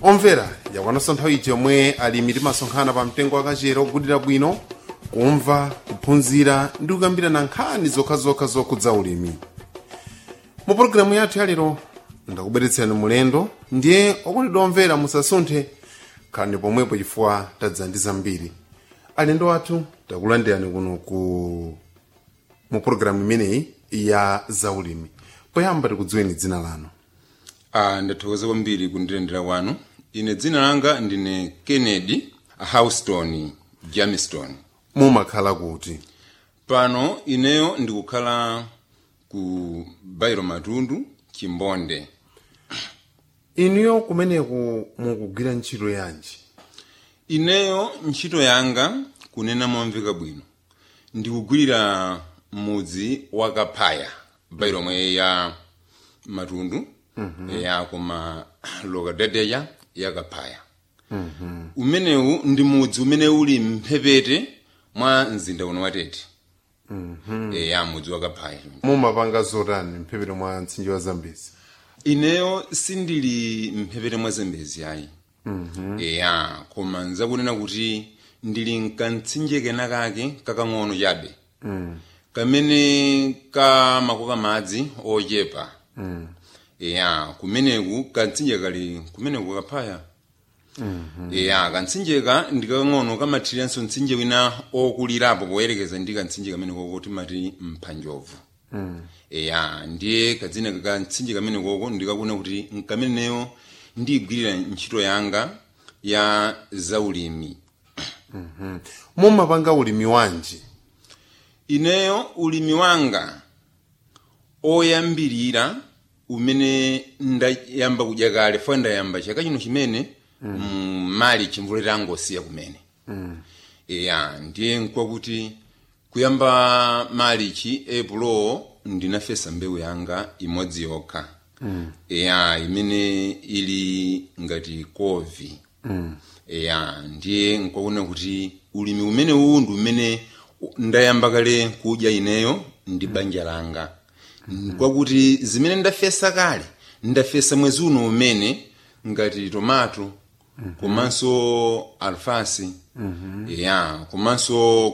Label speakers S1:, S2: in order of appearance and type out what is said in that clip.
S1: omvera yakwananso nthawi iji yomwe alimi timasonkhana pa mtengo wakachera ogulira bwino kumva kuphunzira ndi kukambirana nkhani zokhazokha zokhudza ulimi mu pologalamu yathu yalero ndakubweretserani mulendo ndiye okondedwa omvera musasunthe khalani pomwepo chifukwa tadza ndi zambiri alendo athu takulandirani kuno ku mu pologalamu imeneyi ya zaulimi poyamba tikudziweni dzina lanu
S2: Ah, ndathokoza kwambiri kundilendera kwanu ine dzina langa ndine kennedy houston jamiston
S1: mumakhala kuti
S2: pano ineyo ndikukhala ku bairo matundu chimbonde
S1: inuyo kumeneku mukugwira ntchito yanji
S2: ineyo ntchito yanga kunena momveka bwino ndikugwirira mudzi wa kaphaya bairo omwe ya matundu ya koma lokadedeya ya kaphaya umenewu ndi mudzi umene uli mphepete mwa mzinda uno watete ya mudzi wa kaphaya
S1: mumapanga zotani mphepete mwa mtsinje wa zambezi
S2: ineyo sindili mphepete mwa zambezi ayi ya koma nzakunena kuti ndili mkantsinje kena kake kakang'ono chabe kamene kamakoka madzi ochepa ya kumeneku kantsinje kali kumeneku kaphaya ya kantsinjeka ndikang'ono kamathiranso mtsinje wina okulirapo poyerekeza ndi kantsinje kamene koko timati mphanjovu ya ndiye kadzina ka mtsinje kamene koko ndikakuna kuti nkameneyo ndiyigwirira ntchito yanga ya zaulimi
S1: mumapanga ulimi wanji
S2: ineyo ulimi wanga oyambirira umene ndayamba kudya kale fo ndayamba chaka chino chimene mm. mali chimvula tangosiya kumene ya ndiye nkwakuti kuyamba malichi epulo ndinafesa mbewu yanga imodzi yokha ya imene ili ngati kovi ya ndiye nkwakuona kuti ulimi umene uwu ndi umene ndayamba kale kudya ineyo ndi banja langa kwakuti zimene ndafesa kale ndafesa mwezi uno umene ngati tomato komanso alfasi ya komanso